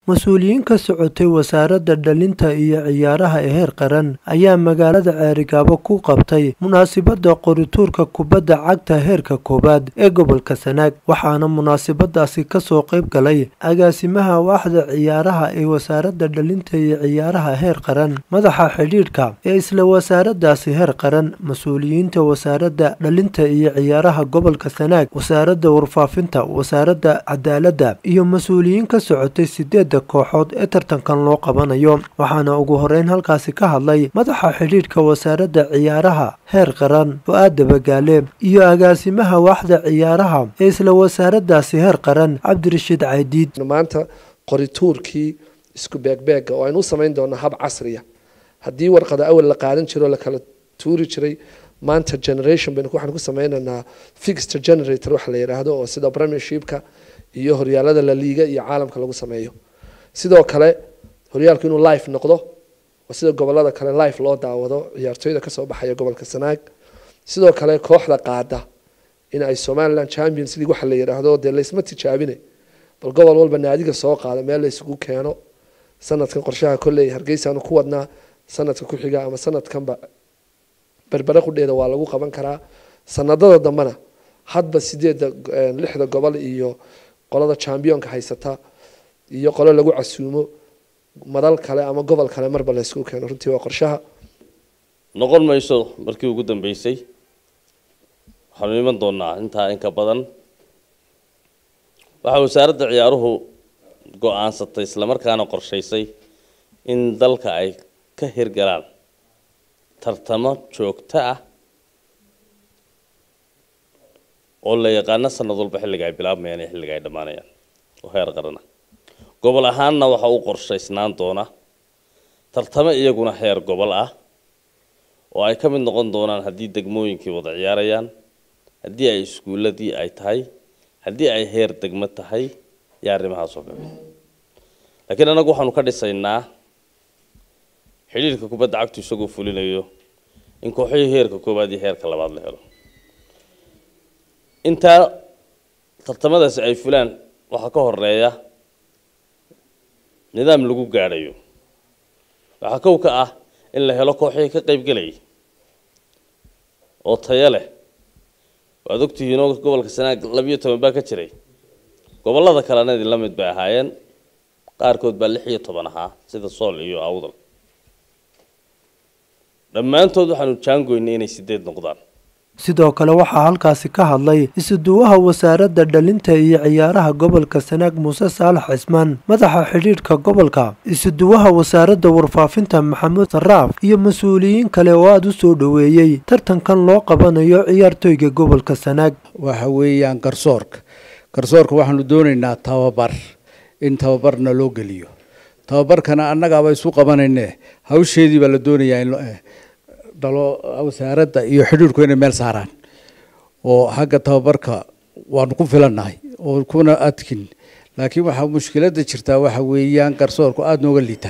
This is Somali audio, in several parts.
mas-uuliyiin ka socotay wasaaradda dhalinta iyo ciyaaraha ee heer qaran ayaa magaalada ceerigaabo ku qabtay munaasibadda qorituurka kubadda cagta heerka koowaad ee gobolka sanaag waxaana munaasibadaasi kasoo qayb galay agaasimaha waaxda ciyaaraha ee wasaaradda dhalinta iyo ciyaaraha heer qaran madaxa xidhiidhka ee isla wasaaraddaasi heer qaran mas-uuliyiinta wasaaradda dhalinta iyo ciyaaraha gobolka sanaag wasaaradda warfaafinta wasaaradda cadaaladda iyo mas-uuliyiin ka socotay sideedda kooxood ee tartankan loo qabanayo waxaana ugu horeyn halkaasi ka hadlay madaxa xidhiidhka wasaaradda ciyaaraha heer qaran fu-aad dabagaale iyo agaasimaha waaxda ciyaaraha ee isla wasaaraddaasi heer qaran cabdirashiid caydiid maanta qorituurkii isku beegbeega oo aynu u samayn doonaa hab casriya haddii warqada awal la qaadan jiro la kala tuuri jiray maanta generation baynu waxaan ku sameynaynaa fixed generator waxa la yidhaahdo oo sida premiershipka iyo horyaalada la liiga iyo caalamka lagu sameeyo sidoo kale horyaalku inuu life noqdo oo sida gobolada kale life loo daawado ciyaartooyda kasoo baxaya gobolka sanaag sidoo kale kooxda qaada in ay somaliland champions league waxa la yidhaahdo dee laysma tijaabine bal gobol walba naadiga soo qaada meel la isugu keeno sanadkan qorshaha kolley hargeysaanu ku wadnaa sanadka ku xiga ama sanadkanba berbere qudheeda waa lagu qaban karaa sanadada dambena hadba sideedda lixda gobol iyo qolada championka haysata iyo qolo lagu casuumo madal kale ama gobol kale marba la isugu keeno runtii waa qorshaha noqon mayso markii ugu dambeysay waxaanu iman doonaa intaa inka badan waxaa wasaaradda ciyaaruhu go-aansatay islamarkaana qorshaysay in dalka ay ka hirgalaan tartamo joogto ah oo la yaqaano sanad walba xilliga ay bilaabmayaan iyo xilliga ay dhammaanayaan oo heer qarana gobol ahaanna waxa uu qorshaysnaan doona tartamo iyaguna heer gobol ah oo ay ka mid noqon doonaan haddii degmooyinkii wada ciyaarayaan haddii ay iskuuladii ay tahay haddii ay heer degmo tahay iyo arrimahaas oo kale laakiin annagu waxaanu ka dhisaynaa xidhiirka kubadda cagtu isagoo fulinayo in kooxihii heerka koowaad iyo heerka labaad la helo intaa tartamadaasi ay fulaan waxaa ka horeeya nidaam lagu gaadhayo waxaa kow ka ah in la helo kooxihii ka qaybgelayay oo tayo leh waad ogtihiinoo gobolka sanaag labiyo toban baa ka jiray gobollada kalena idin la mid bay ahaayeen qaarkood baa lix iyo toban ahaa sida sool iyo awdal dhammaantood waxaanu jaangoynay inay sideed noqdaan sidoo kale waxaa halkaasi ka hadlay isuduwaha wasaaradda dhalinta iyo ciyaaraha gobolka sanaag muuse saalax cismaan madaxa xidhiidhka gobolka isuduwaha wasaaradda warfaafinta maxamuud saraaf iyo mas-uuliyiin kale oo aada u soo dhoweeyey tartankan loo qabanayo ciyaartooyga gobolka sanaag waxa weeyaan garsoorka garsoorka waxaanu doonaynaa tababar in tababarna loo geliyo tababarkana annagaaba isu qabanayne hawsheedii baa la doonayaa in dhalo wasaaradda iyo xidhiirku inay meel saaraan oo xagga tababarka waanu ku filannahay oo kuna adkin laakiin waxaa mushkiladda jirtaa waxa weeyaan garsoorku aada nooga liita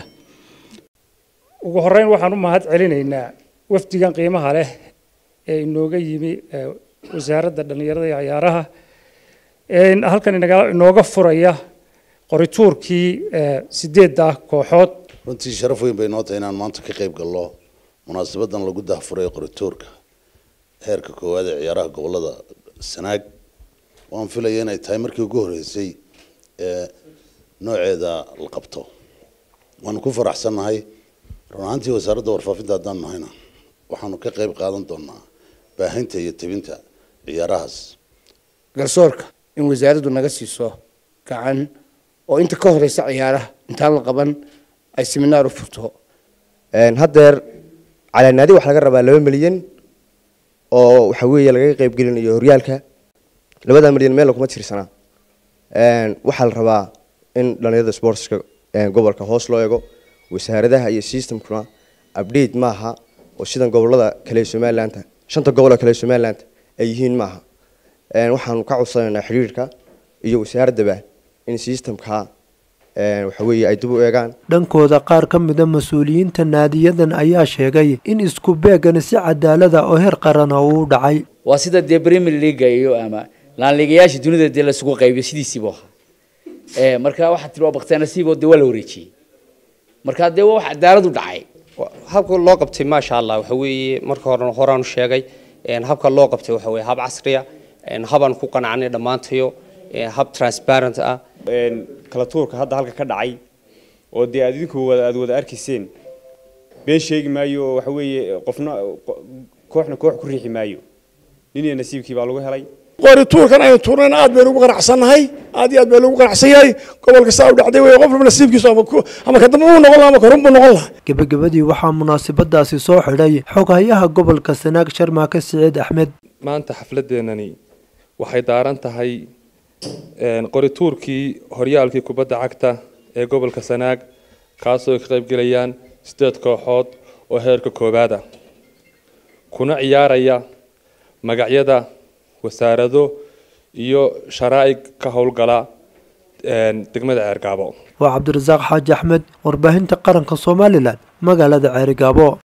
ugu horeyn waxaan u mahad celinaynaa wafdigan qiimaha leh ee inooga yimi wasaaradda dhallinyarada iyo ciyaaraha halkan inooga furaya qorituurkii sideedda kooxood runtii sharaf weyn bay noo tahay inaan maanta ka qayb gallo munaasabadan lagu dahfuray qoritoorka heerka koowaad ee ciyaaraha gobolada sanaag waan filaya inay tahay markii ugu horeysay ee nooceeda la qabto waanu ku faraxsannahay run ahaantii wasaaradda warfaafinta haddaan nahayna waxaanu ka qayb qaadan doonaa baahinta iyo tebinta ciyaarahaas garsoorka in wasaaraddu naga siiso gacan oo inta ka horeysa ciyaaraha intaan la qaban ay seminaar u furto haddeer calaanaadi waxaa laga rabaa laba milyan oo waxa weeye lagaga qaybgelinayo horyaalka labada milyan meel kuma tirsanaa waxaa la rabaa in dhalinyarada sportska gobolka hoos loo eego wasaaradaha iyo systemkuna update maaha oo sidan gobolada kale ee somaliland shanta goboloo kale ee somaliland ay yihiin maaha waxaanu ka codsanaynaa xidhiirka iyo wasaaraddaba in systemka waxa weeye ay dib u eegaan dhankooda qaar ka mida mas-uuliyiinta naadiyadan ayaa sheegay in isku beegani si cadaalada oo heer qarana uu dhacay waa sida dee premier leaga iyo ama laanligayaasha dunida dee laisugu qaybiyo sidiisiibu ahaa marka waxaa tiri waa baktiyaa nasiiboo dee waa la wareejiyey marka dee waa wax cadaalad u dhacay habka loo qabtay maasha allah waxa weeye marka hore horaan u sheegay habka loo qabtay waxa weeye hab casriya habaan ku qanacnay dhammaantayo hab transparent ah kala tuurka hadda halka ka dhacay oo dee aad idinku wada aad wada arkayseen been sheegi maayo oo waxa weeye qofna kooxna koox ku riixi maayo nin iyo nasiibkii baa lagu helay qori tuurkan aynu tuurnayna aad baynu ugu qanacsannahay aad iyo aad baynu ugu qanacsan yahay gobolka saa u dhacday wey qof walba nasiibkiisu ama ama ka dambe uu noqon laha ama ka run buu noqon laha gebagabadii waxaa munaasabadaasi soo xidhay xoghayaha gobolka sanaag sharmaake siciid axmed maanta xafladeenani waxay daaran tahay qorituurkii horyaalkii kubadda cagta ee gobolka sanaag kaasoo ay ka qaybgelayaan sideed kooxood oo heerka koowaada kuna ciyaaraya magacyada wasaarado iyo sharaa'ig ka howlgala degmada ceergaabo waa cabdirasaaq xaaji axmed warbaahinta qaranka somalilan magaalada ceerigaabo